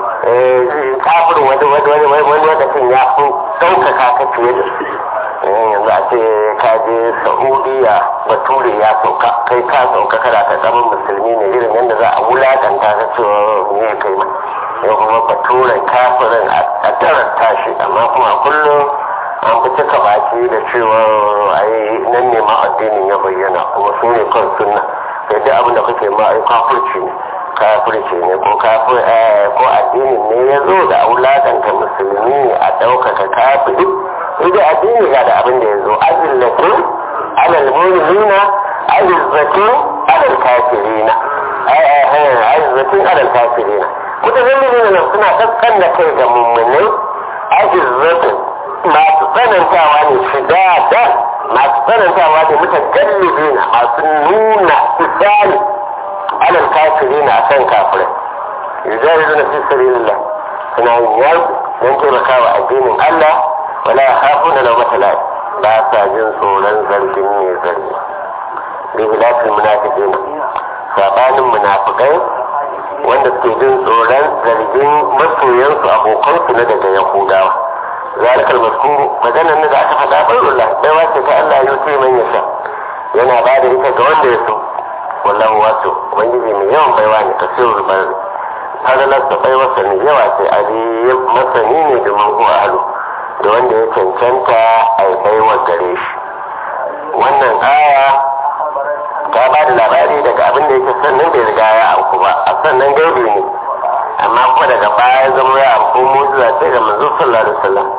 kafin wani wani wani wani lokacin ya fi ɗaukaka ka fiye da su yanzu a ce ka je saudiya bature ya sauka kai ka sauka kana ka zama musulmi ne irin yadda za a wulakanta ka cewa ne kai ma yau kuma baturen kafirin a tarar tashi amma kuma kullum an fi cika baki da cewa ai nan ne ma addinin ya bayyana kuma su ne kan sunna sai dai abin da kake ma ai kafirci ne kafirci ne ko kafir ko addinin ne ya zo da auladanta musulmi a ɗaukaka kafiri idan addini ga da abin da ya zo azillatu alal mu'minina azizzatu alal kafirina azizzatu alal kafirina mutazallilina nan suna kaskan da kai ga mummunai azizzatu masu tsanantawa ne shiga da masu tsanantawa ne mutagallibina masu nuna isani alal kafirina a kan kafirai yujahiduna fi sabilillah suna yin yaki don taimakawa addinin Allah wala khafuna lawmata la'i ba sa jin tsoron zargin ne zargi bi hilafin munafiqin sabanin munafikai wanda suke jin tsoron zargin masoyansu abokansu na daga yahudawa ذلك المذكور magana ne da aka faɗa bayyana sai wace ta Allah ya ce man yasha yana ba da ita ga wanda ya so wallahu wato ubangiji mai yawan baiwa ne tafsirul bari fadalar da baiwarsa ne yawa ce ali masani ne da man huwa ahlu da wanda ya cancanta a yi baiwa gare shi wannan aya ta ba da labari daga abin da yake sannan da ya riga ya auku ba a sannan gaibi ne amma kuma daga baya ya zama ya auku mujiza ce ga manzo sallallahu alaihi wasallam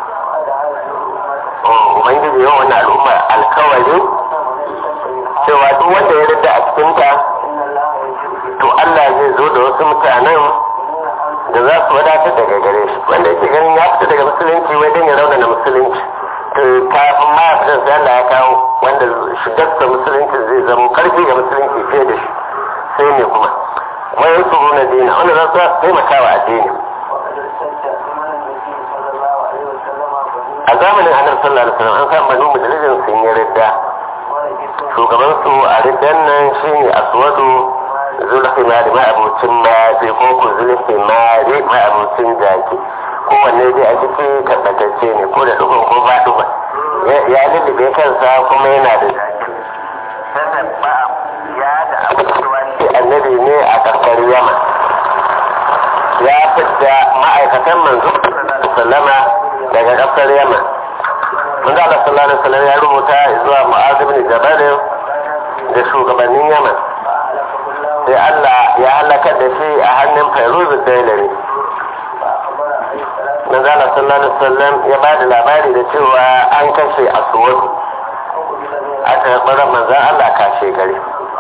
ubangiji yawan wannan al'umma alkawari cewa duk wanda ya rida a cikinta to Allah zai zo da wasu mutanen da za su wadatar daga gare shi wanda yake ganin ya fita daga musulunci wai dan ya raunana musulunci to kafin ma ya sai Allah ya kawo wanda shigarsa musulunci zai zama karfi ga musulunci fiye da shi sai ne kuma wai su na dina wanda za su taimaka wa addini a zamanin annabi sallallahu alaihi wasallam an san banu mudallijin sun yi ridda shugaban su a riddan nan shine aswadu zulhimari ma abucin mafi ko ku zulhimari ma abucin jaki kowanne dai a ciki tabbatacce ne ko da dukkan ko ba duba ya lullube kansa kuma yana da jaki sannan ba ya da abu cewa shi annabi ne a karkar yama ya fidda ma'aikatan manzo sallama daga kasar yama manzo Allah sallallahu alaihi wasallam ya rubuta zuwa Mu'adh ibn Jabal da shugabannin Yaman sai Allah ya halakar da shi a hannun Fairuz Dailari manzo Allah sallallahu alaihi wasallam ya ba da labari da cewa an kashe Aswad aka karɓar manzo Allah kashe gari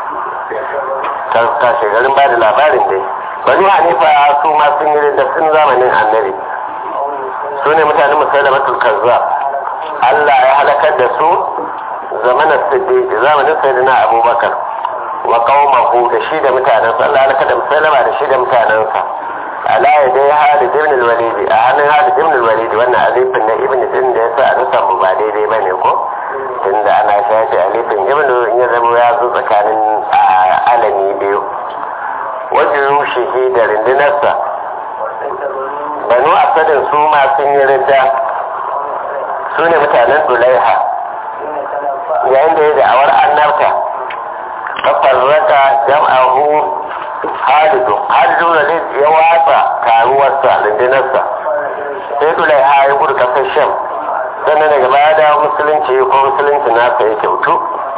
kashe garin ba da labarin dai bani hanifa su ma sun yi da sun zamanin annabi su ne mutanen musulmatul kazzab Allah ya halakar da su zamanin siddiq zamanin sayyidina abubakar wa qaumahu da shi da mutanensa Allah ya halakar da musulma da shi da mutanensa ala ya dai Halid ibn al-Walid a hannun Halid ibn al-Walid wannan alifin na ibn din da yasa a nusa mu ba daidai bane ko tunda ana shafi alifin ibn in ya zama ya zo tsakanin alami biyu wajen rushe da rundunarsa banu asadin su ma sun yi ridda su ne mutanen dulaiha yayin da ya da'awar annabta fafarraka jam'ahu halidu halidu da ya watsa taruwarsa rundunarsa sai dulaiha ya gudu kasar sham sannan daga baya da musulunci ko musulunci nasa ya kyautu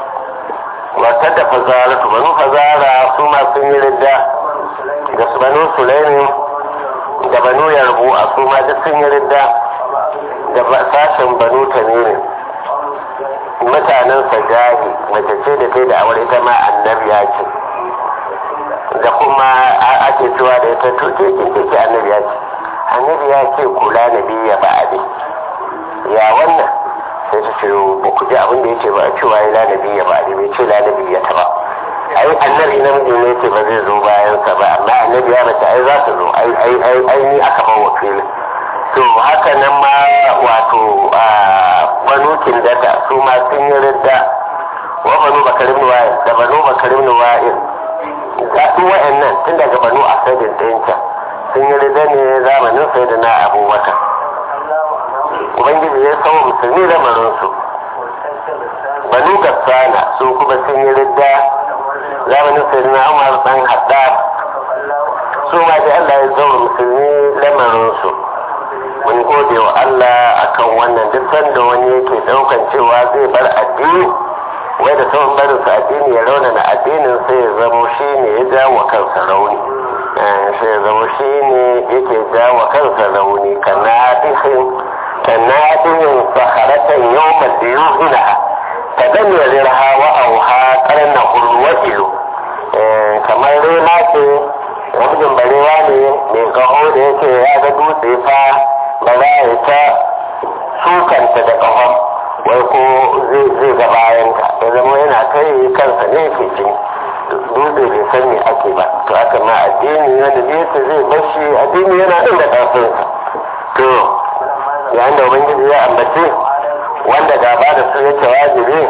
wata da fazara banu fazara su ma sun yi ridda da su banu sulaimi da banu yarbu a su ma duk sun yi ridda da sashen banu tamirin mutanen sajahi mace ce da ta da awar ita ma annabiya ce da kuma ake cewa da ita to ce ce ce annabiya ce annabiya ce kula na biya ba a ya wannan sai ta ce ba ku ji abin da ya ce ba a cewa ya lanabi ya ba a bai ce lanabi ya ta ba ai annabi namiji ne ce ba zai zo bayansa ba amma annabi ya mace ai za su zo ai ai ai ai ni aka ba wakilin to haka nan ma wato banu kindata su ma sun yi ridda wa banu bakarim wa'il da banu bakarim wa'il ga duk wa'annan tun daga banu asadin ɗinta sun yi ridda ne zamanin sayyidina abubakar ubangiji ya kawo musulmi lamarinsu banu gassana su kuma sun yi ridda zamanin sayyidina umar dan haddad su ma da allah ya zama musulmi lamarinsu mun gode wa allah akan wannan duk sanda wani yake daukan cewa zai bar addini wai da sauran barin su addini ya raunana addinin sai ya zamo shi ne ya jawo kansa rauni sai ya zamo shi ne yake jawo kansa rauni kana dihin كنادم صخرة يوم ديوهنها تدمرها وأوها قرنه الوجل kamar rema ce wajen barewa ne mai kaho da yake ya ga dutse fa ba za ya ta sukanta da kahon wai ko zai ga bayanta ya zama yana kai kansa ne ke jini dutse bai san me ake ba to aka ma addini wanda zai zai bashi addini yana ɗin da ƙarfinsa to yayin da ubangiji ya ambace wanda gaba da su yake wajibi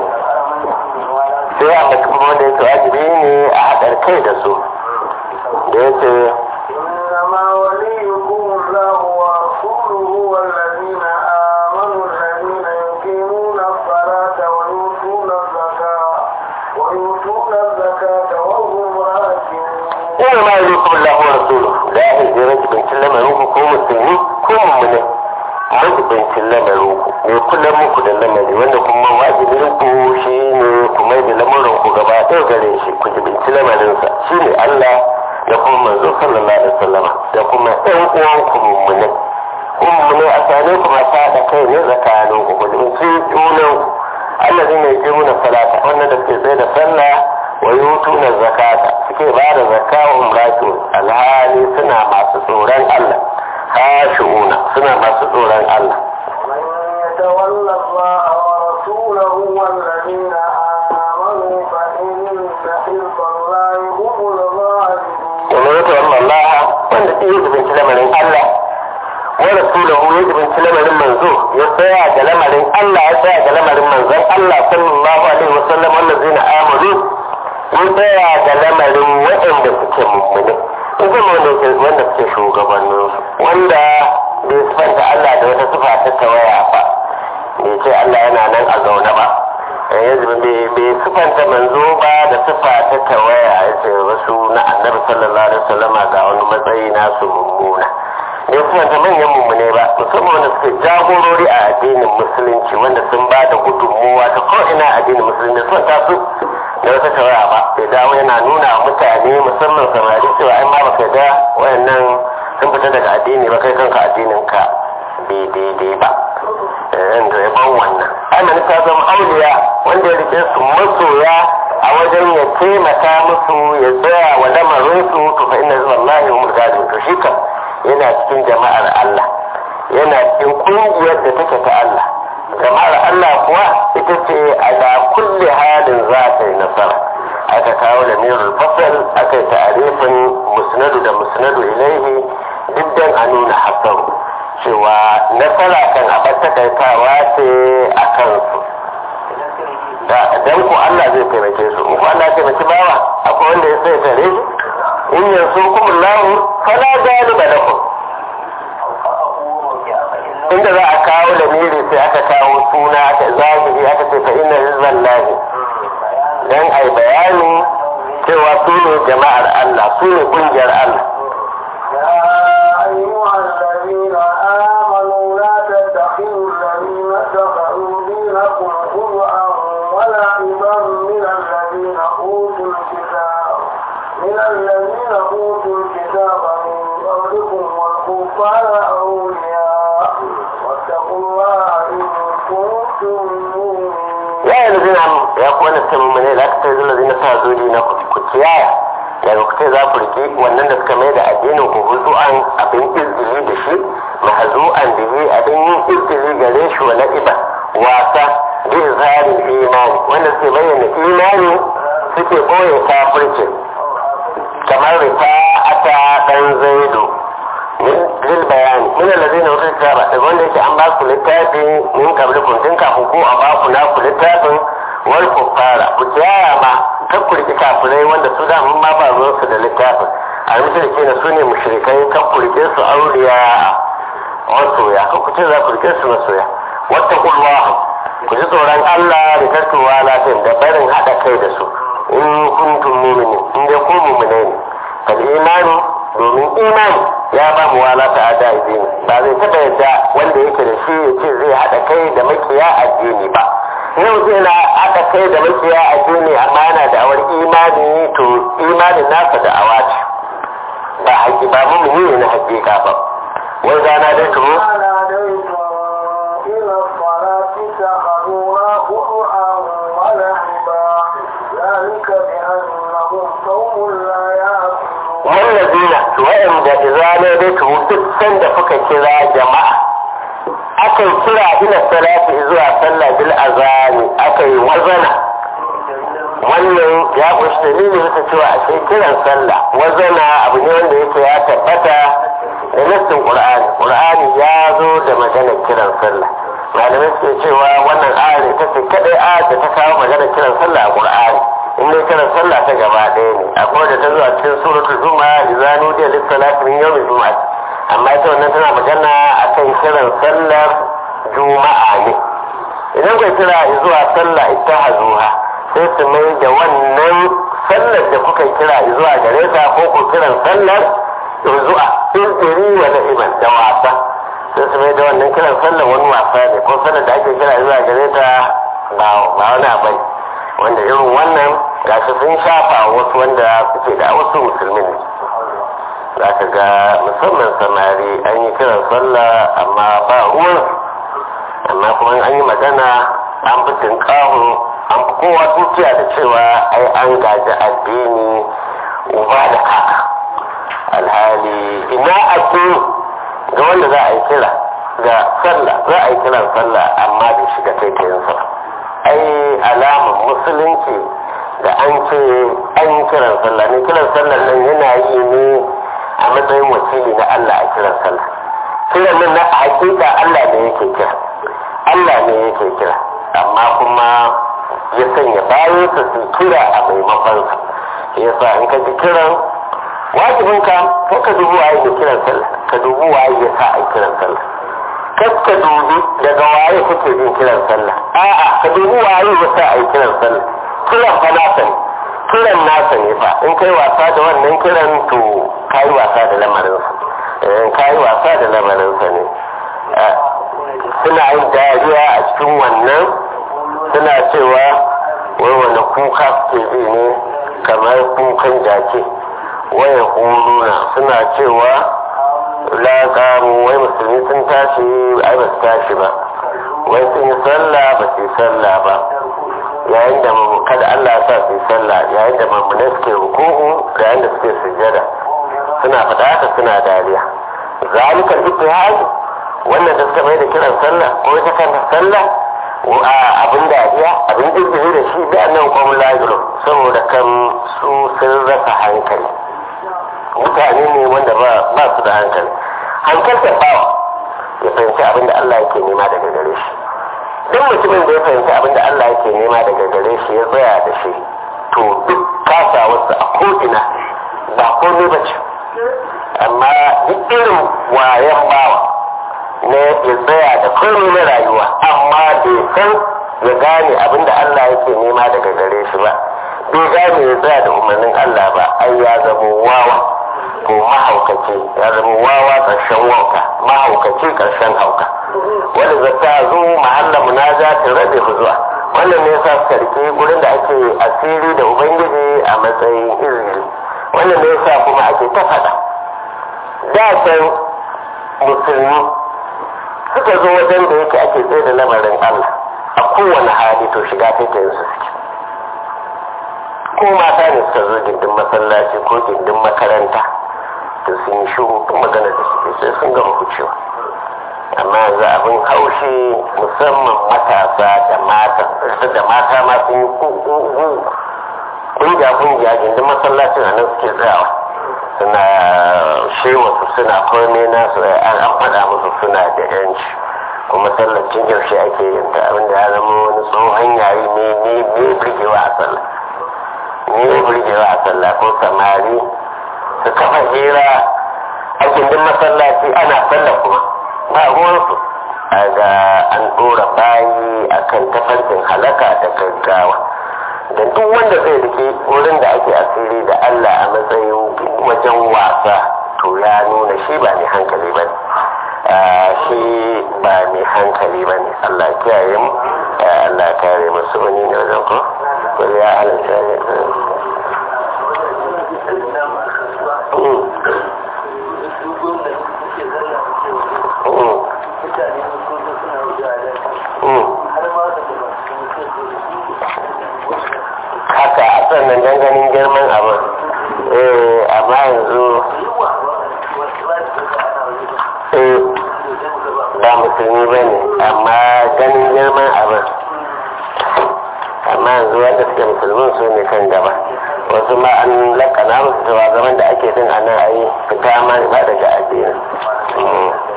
sai ya ambaci kuma wanda yake wajibi ne a haɗar kai da su da yake إنما وليكم الله ورسوله والذين آمنوا الذين يقيمون الصلاة ويؤتون الزكاة ويؤتون الزكاة وهم راكعون ina ma yi kuma Allah wa rasulu da ya hijira jibincin lamarin ku ko musulmi ko mummune majibincin lamarin ku mai kula muku da lamari wanda kuma wajibin ku shi ne ku mai da lamarin ku gaba ɗaya gare shi ku jibinci lamarinsa shi ne Allah da kuma manzo sallallahu alaihi wasallama da kuma ɗan uwan ku mummune ku mummune a sane ku masu haɗa kai ne tsakanin ku ku jibinci junan ku Allah zai mai jimuna salata wannan da suke tsaye da sallah wa yutuna zakata suke ba da zakka wa umratu alhali suna masu tsoron Allah khashu'una suna masu tsoron Allah من يتولى الله ورسوله والذين آمنوا فإن حزب الله هم الغالبون ومن يتولى الله wanda ke yajibinci lamarin Allah wa rasulahu yajibinci lamarin manzo ya tsaya ga lamarin Allah ya tsaya ga lamarin manzon Allah sallallahu alaihi wasallam wallazina amanu ya tsaya ga lamarin waɗanda suke mummune in zama wanda suke shugabanninsu wanda bai sifanta Allah da wata sifa ta tawaya ba bai ce Allah yana nan a zaune ba yanzu bai sifanta manzo ba da sifa ta tawaya ya ce wasu na annabi sallallahu alaihi wasallama ga wani matsayi nasu mummuna bai sifanta manyan mummune ba musamman wanda suke jagorori a addinin musulunci wanda sun ba da gudunmuwa ta ko'ina a addinin musulunci sun ta su da wata tawaya ba bai dawo yana nuna wa mutane musamman samari cewa ai ma baka da wayannan sun fita daga addini ba kai kanka addinin ka bai daidai ba da yaban wannan amini ta zama auliya wanda ya rike su masoya a wajen ya taimaka musu ya tsaya wa lamarinsu to fa inna wallahi hum gadin to shi kam yana cikin jama'ar Allah yana cikin kungiyar da take ta Allah jama'ar Allah kuwa ita ce ala kulli halin za ta yi nasara aka kawo da mirul fasal aka yi ta'arifin musnadu da musnadu ilaihi duk dan a nuna hasaru cewa nasara kan abin takaitawa ce a kansu dan ku Allah zai taimake su in ku Allah ya taimaki bawa akwai wanda ya sai tare shi in yanzu kuma lahu fala galiba lakum inda za a kawo da miri sai aka kawo suna aka zahiri aka ce fa inna hizban lahi dan ai bayani cewa su ne jama'ar Allah su ne kungiyar Allah يا أيها الذين آمنوا لا تتخذوا الذين اتخذوا دينكم خلعا ولعبا من الذين أوتوا الكتاب من الذين أوتوا الكتاب من قبلكم والكفار أولياء واتقوا الله إن كنتم مؤمنين ya yi lazina ya kuwa na sai mummune da aka sai zuwa zina sa zuri na ku ciyaya daga ku ce za ku rike wannan da suka mai da addinin ku huzu'an abin izini da shi mahazu'an da yi abin yin izini gare shi wa na'iba wasa bi zarin imani wanda suke bayyana imani suke ɓoye kafircin kamar rifa'ata ɗan zaido lil bayani min allazina utul kitaba da wanda yake an ba ku littafi min qablikum tun kafin ko a ba ku na ku littafin wal kuffara ku tiyaya ma kan ku rike kafirai wanda su da mun ma ba ruwan su da littafin a mutum na su ne mushrikai kan ku rike su auliya masoya kan ku ce za ku rike su masoya wata kulwa ku ji tsoron Allah da tattuwa lafiya da barin haɗa kai da su in kuntum mu'minin in dai ku mu'mine ne kal imani domin imani ya ba mu wala ta ada addini ba zai taɓa yadda wanda yake da shi ya ce zai haɗa kai da makiya addini ba yau zai na haɗa kai da makiya addini amma yana da awar imani to imanin nasa da awa ce ba haƙi ba mu ne na haƙiƙa ba wai gana dai tumu وناديتم إلى الصلاة اتخذوها خطعا ولعبا ذلك بأنهم قوم لا يعقلون wallazina wa'anda idza nadaitu duk sanda kuka kira jama'a akan kira ila salati zuwa sallah bil azani akai wazana wannan ya kunshi dalili bisa cewa a sai kiran sallah wazana abu ne wanda yake ya tabbata da nassin qur'ani qur'ani ya zo da maganar kiran sallah malamai suke cewa wannan ayar ita ce kadai ayar da ta kawo maganar kiran sallah a qur'ani in dai kiran sallah ta gaba ɗaya ne akwai da ta zuwa cikin suratul juma'a idza nudiya lis salati min yawmil jum'ah amma ita wannan tana magana akan kiran sallar juma'a ne idan kai kira zuwa sallah ittahazuha sai su mai da wannan sallar da kuka kira zuwa gare ta ko ku kiran sallar zuwa izini wa na'iman da wasa sai su mai da wannan kiran sallar wani wasa ne ko sallar da ake kira zuwa gare ta ba wani abu wanda irin wannan gashi sun shafa wasu wanda suke da wasu musulmin ne za ka ga musamman samari an yi kiran sallah amma ba ruwan amma kuma an yi magana an fi tinkahu an fi kowa tukiya da cewa ai an gaji addini uba da kaka alhali ina addini ga wanda za a yi kira ga sallah za a yi kiran sallah amma bai shiga taitayinsa ba ai alamar musulunci da an ce an yi kiran sallah ne kiran sallah nan yana yi ne a matsayin wakili na Allah a kiran sallah kiran nan na hakika Allah ne yake kira Allah ne yake kira amma kuma ya sanya bayansa su kira a maimakonsa yasa in ka ji kiran wajibinka ko ka dubu waye da kiran sallah ka dubu waye ya sa a kiran sallah kas ka dubi daga waye kake jin kiran sallah a'a ka dubi waye ya sa a yi kiran sallah kiran fa nasa ne kiran nasa ne fa in kai wasa da wannan kiran to kai wasa da lamarinsa in kai wasa da lamarinsa ne suna yin dariya a cikin wannan suna cewa wai wanda kuka suke ji ne kamar kukan jaki waya kuluna suna cewa la kamu wai musulmi sun tashi ai ba su tashi ba wai sun yi sallah ba su yi sallah ba yayin da kada Allah ya sa su yi sallah yayin da mamune suke ruku'u yayin da suke sujjada suna faɗa haka suna dariya zalikal ittihad wannan da suka mai da kiran sallah ko ita kanta sallah a abin dariya abin jirgin da shi da nan kwamun lagiro saboda kan su sun rasa hankali mutane ne wanda ba su da hankali hankaltar bawa ya fahimci abin da Allah yake nema daga gare shi duk mutumin da ya fahimci abin da Allah yake nema daga gare shi ya tsaya da shi to duk kasawarsa a ko'ina ba komai ba ce amma duk irin wayan bawa na ya tsaya da komai na rayuwa amma bai san ya gane abin da Allah yake nema daga gare shi ba bai gane ya tsaya da umarnin Allah ba ai ya zama wawa ko mahaukaci ya zama wawa ƙarshen wauka mahaukaci ƙarshen hauka wanda zata zo mahalla munajatin rabe zuwa wannan ne yasa suka rike gurin da ake asiri da ubangiji a matsayin izini wannan ne yasa kuma ake ta faɗa da can musulmi suka zo wajen da yake ake tsaye da lamarin Allah a kowane hali to shiga take yin su suke ko mata ne suka zo gindin masallaci ko gindin makaranta to sun yi shuru magana da suke sai sun gama kucewa amma yanzu abin haushi musamman matasa da mata da mata ma sun yi kungiya kungiya gindin masallacin a nan suke tsayawa suna shewa su suna komai nasu an faɗa musu suna da yanci kuma sallacin yaushe ake yin ta abinda ya zama wani tsohon yayi ne ne ne birgewa a sallah ne birgewa a sallah ko samari su kafa hira a gindin masallaci ana sallah kuma ba ruwansu a ga an ɗora bayi a kan tafarkin halaka da gaggawa da duk wanda zai rike wurin da ake asiri da Allah a matsayin wajen wasa to ya nuna shi ba mai hankali ba ne shi ba mai hankali ba ne Allah kiyaye mu Allah kare masu wani ne wajen ko ko ya halatta ne haka a sannan ganin girman abin eh amma yanzu eh ba musulmi ba ne amma ganin girman abin amma yanzu wanda suke musulmin su ne kan gaba wasu ma an lakana musu cewa zaman da ake din a nan a yi fita ma ba daga addini